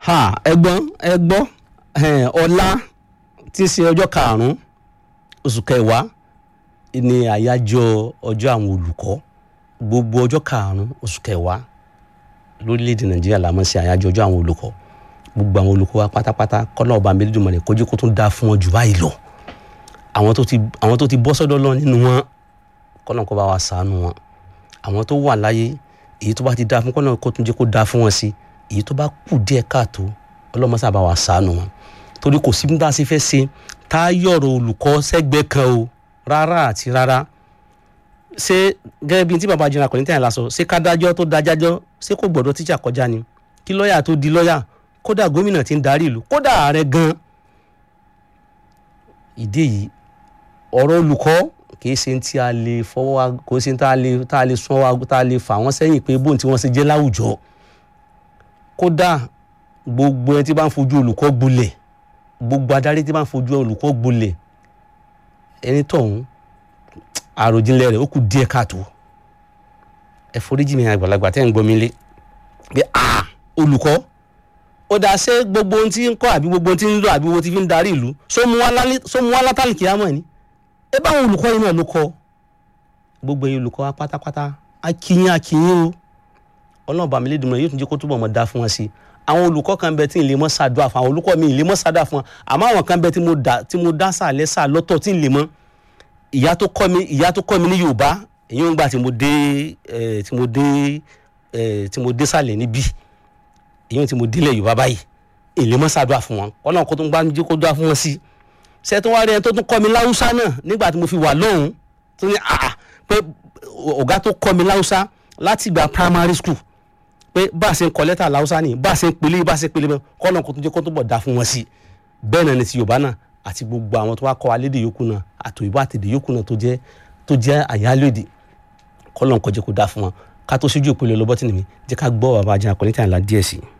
ha ẹ̀gbọ́n ẹ gbọ́ eh, ọ̀la tí í ṣe ọjọ́ karùnún oṣù kẹwàá ní àyájọ́ ọjọ́ àwọn olùkọ́ gbogbo ọjọ́ karùnún oṣù kẹwàá lórílẹ̀‐èdè nàìjíríà la máa ń ṣe àyájọ́ ọjọ́ àwọn olùkọ́ gbogbo àwọn olùkọ́ wa pátápátá kọ́lá ọba Elédùmarè kó jẹ́ kó tún dáa fún wọn jù báyìí lọ àwọn tó ti àwọn tó ti bọ́ sọ́dọ̀ lọ nínú wọn kọ́lá kó bá wa ṣàánú wọn àwọn tó wà láyé èyí tó bá ti dáa fún kọ́lá kó tún jẹ́ kó dáa fún wọn sí èyí tó bá kù díẹ̀ káàtó ọlọ́mọṣà bá wa ṣàánú wọn torí kò sí bí tá a ṣe fẹ́ ṣe tá a yọ̀rọ̀ olùkọ́ sẹ́gbẹ́ kan o rárá àti rárá ṣé gẹ́gẹ́ bí tí baba jìnnà kò ní tẹ̀yìn lásọ ṣé kádájọ́ tó dájájọ́ ṣé kò gbọ́dọ̀ tíjà kọjá ni kí lọ́ọ̀yà tó di lọ́ọ̀yà kódà gómìnà tí ń darí ìlú kódà ààrẹ gan ìdí èyí ọ̀rọ̀ olùkọ́ kìí ṣe tí a lè fọwọ́ wa kò ṣe tá a lè tá a lè sún wa tá a lè fà wọ́n sẹ́yìn pé bóun tí wọ́n ṣe jẹ́ láwùjọ kódà gbogbo ẹni tí bá ń fojú olùkọ́ gbolẹ̀ gbogbo adarí tí bá ń fojú olùkọ́ gbolẹ̀ ẹni tọ̀hún àròjinlẹ̀ rẹ̀ ó kù díẹ̀ káàtó ẹ foríjì mi àgbàlagbà tẹ́ ń gbọ́ mi lé pé a olùkọ́ ó dáa ṣé gbogbo ohun tí ń kọ́ àbí gbogbo ohun tí ń lò àbí gbogbo ohun tí fi ń darí ìlú só mu wá látàlì kìámọ̀ ni ẹ báwọn olùkọ́ yìí náà ló kọ́ gbogbo ẹ̀yin olùkọ́ wa pátápátá akínyìn akínyìn o ọlọ́run bá mi lédùn mọ́ yóò tún jẹ́ kó túbọ̀ mọ́ dá fún wọn sí i àwọn olùkọ́ kan bẹ tí n lè mọ́ ṣàdúrà fún àwọn olùkọ́ mi ì lè mọ́ ṣàdúrà fún wọn àmọ́ àwọn kan bẹ tí mo dá tí mo dá sàlẹ̀ sà lọ́tọ̀ tí n lè mọ́ ìyá tó kọ́ mi ìyá tó kọ́ mi ní Yorùbá èyí ń gbà tí mo dé ẹ tí mo dé ẹ tí mo dé sàlẹ̀ níbí èyí tí mo délẹ̀ Yorùbá báyìí ì lè mọ́ ṣàdúrà fún wọn ọlọ́run kó tó ń gbá mi jẹ́ kó dúrà fún wọn sí ṣé tó wá rí ẹni tó tún kọ́ mi láwùsá náà nígbà tí mo fi wà lọ́hùn tó ní àà pé ọ̀gá tó kọ́ mi láwùsá láti gba primary school pé bá a ṣe ń kọ lẹ́tà láwùsá ni bá a ṣe ń pele bá a ṣe ń pele bẹ́ẹ̀ kọ́nà kó tó jẹ́ kó tó bọ̀ dá fún wọn sí bẹ́ẹ̀ náà ni ti yorùbá náà àti gbogbo àwọn tó wá kọ́ alédè yòókù náà àtòyìnbó àtèdè yòókù náà tó jẹ́ tó jẹ́ àyálòdì kọ́nà kó jẹ́ kó dá fún wọn ká tó ṣojú ìpele lọ́bọ́tì nìmi jẹ́ ká gbọ́ bàbá ajá kọ́nítà ńlá díẹ̀ sí i.